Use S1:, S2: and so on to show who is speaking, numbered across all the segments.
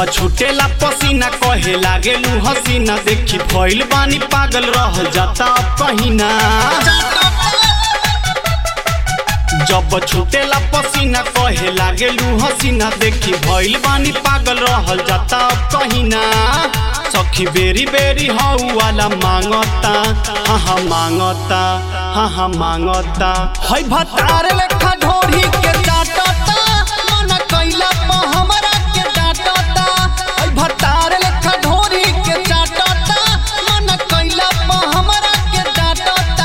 S1: जब छुटेला पसीना कहे लागेलू हसीना देखी भइल बानी पागल रह जाता अब कहीं ना जब छुटेला पसीना कहे लागेलू हसीना देखी भइल बानी पागल रहल जाता अब कहीं ना सखी बेरी बेरी हऊ वाला मांगता हाँ हाँ मांगता हाँ हाँ मांगता हई भतार लेखा ढोरी के डाटता मन कैला प हमरा के डाटता हई भतार लेखा ढोरी के डाटता मन कैला प हमरा के डाटता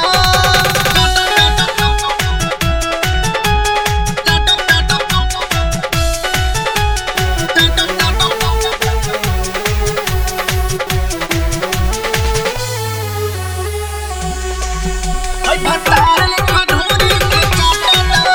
S1: हई भतार लेखा ढोरी के डाटता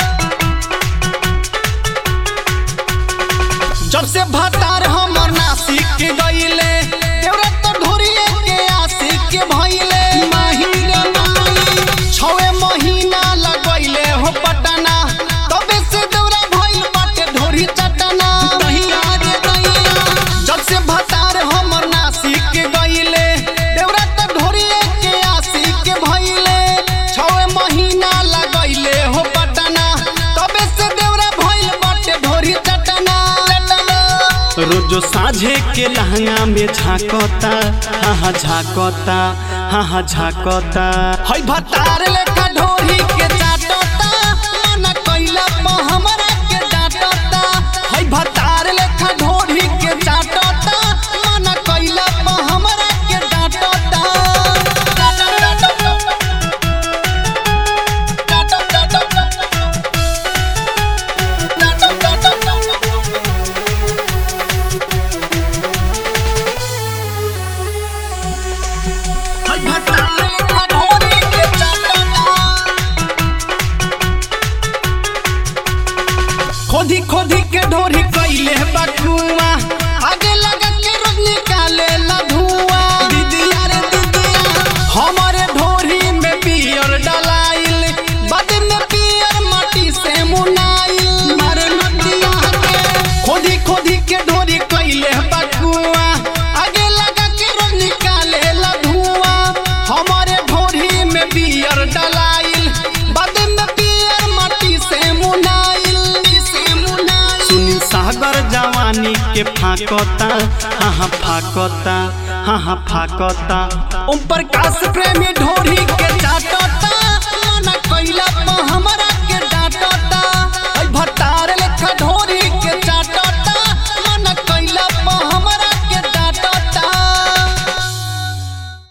S1: जब से भतार हमर नासिक के गईले देवरा तो ढोरिए के आशिक के भइले महीने माई छवे महीना लगइले हो पटना तबे से देवरा भइल बाटे ढोरी चटना दहिया रे दहिया जब से भतार हमर नासिक के गईले देवरा तो ढोरिए के आशिक के भइले छवे महीना लगइले हो पटना तबे से देवरा भइल बाटे ढोरी चटना रोजो साझे के लहंगा में झांकता हाँ हाँ झांकता हाँ हाँ झांकता हई भतार लेखा ढोरी के चाटता मन कैला प हमरा के डांटता हई भतार लेखा ढोरी के चाटता मन कैला प हमरा के डांटता हई भतार लेखा ढोरी के चाटता खोदी खोदी के ढोरी कैले बकुआ आगे लगा के रोज निकाले ला धुआं दीदिया रे दीदिया हमारे ढोरी में पियर डलाइल बद में पियर माटी से मुनाइल मारे नदिया के खोदी खोदी के ढोरी कैले बकुआ आगे लगा के रोज निकाले ला धुआं हमारे ढोरी में पियर डलाइल बद में पियर माटी से मुनाइल से मुनाइल सुनील सागर जवानी के फाकता हाँ हाँ फाकता हाँ हाँ फाकता ओम प्रकाश प्रेमी ढोरी के चाटता